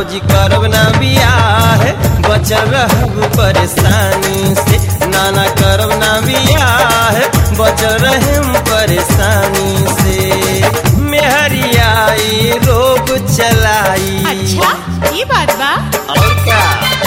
भौजी करब ना बियाह बचल रहब परेशानी से नाना करब ना बियाह बचल रहम परेशानी से मेहरियाई रोग चलाई अच्छा ये बात बा और क्या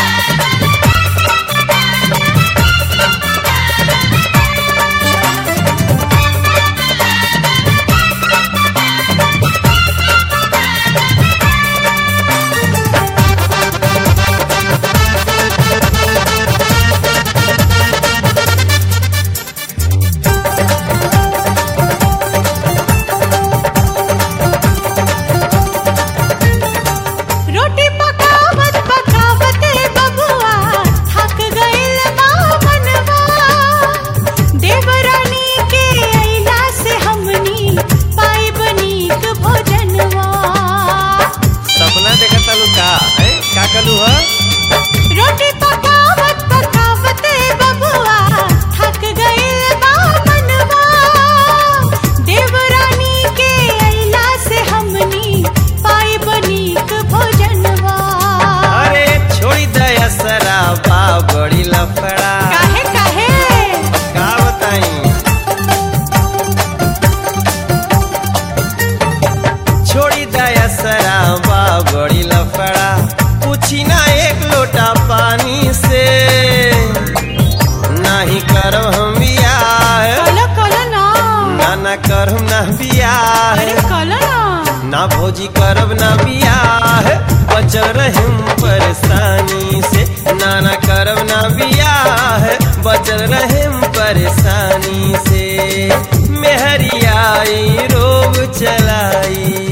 रोटी पकावत पकावत बबुआ थक गइल बा मनवा देवरानी के अइला से हमनी पाइब नीक भोजनवा सपना देखत तालू का है का कलू ह रोटी पकावत पकावत बबुआ थक गइल बा मनवा देवरानी के अइला से हमनी पाइब नीक भोजनवा अरे छोड़ी दया शराबा बड़ी लफड़ा काहे काहे का बताई छोड़ी दया शराबा बड़ी लफड़ा पूछी ना एक लोटा पानी से नाही करब हम बियाह कलो कलो ना ना ना करब ना बियाह अरे कलो ना ना भौजी करब ना बियाह बचल रहम परेशानी से ना ना करब ना बियाह बचल रहम परेशानी से मेहरियाई रोग चलाई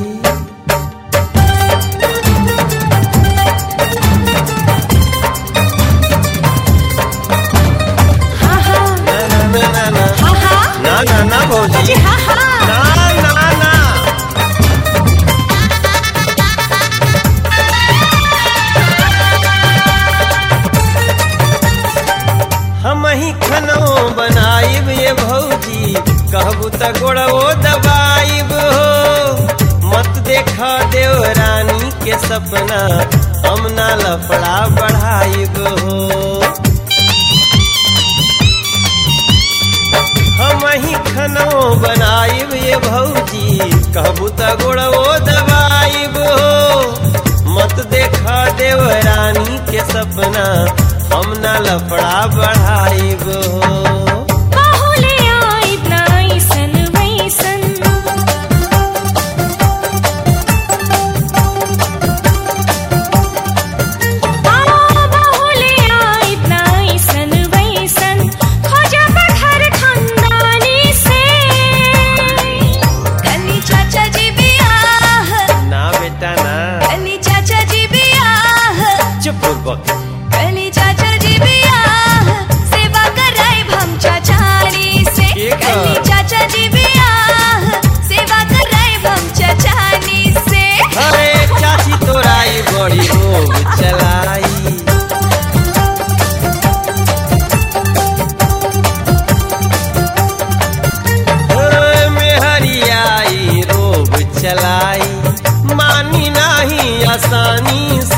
हाँ हाँ ना ना ना ना ना हाँ हाँ ना ना ना भौजी जी हाँ हाँ ना ना ना हम ही खनो बनाइब ये भौजी कहबू त गोड़ो दबाइब हो मत देखा देव रानी के सपना हम ना लफड़ा बढ़ाइब हो हम ही खनो बनाइब ये भौजी कहबू त गोड़ो दबाइब हो मत देखा देव रानी के सपना हम ना लफड़ा बढ़ाइब हो बाहुले आई नाइसन वैसन बाहुले आई नाइसन वैसन खोजा पत्थर खानदानी से कनी चाचा जी बियाह ना बेटा ना कनी चाचा जी बियाह चुप बक कनी चाचा जी बियाह सेवा कराई हम चाचानी से के का? कनी चाचा जी बियाह सेवा कराई हम चाचानी से अरे चाची तोराई बड़ी रोग चलाई ओए मेहरियाई रोग चलाई मानी नाही आसानी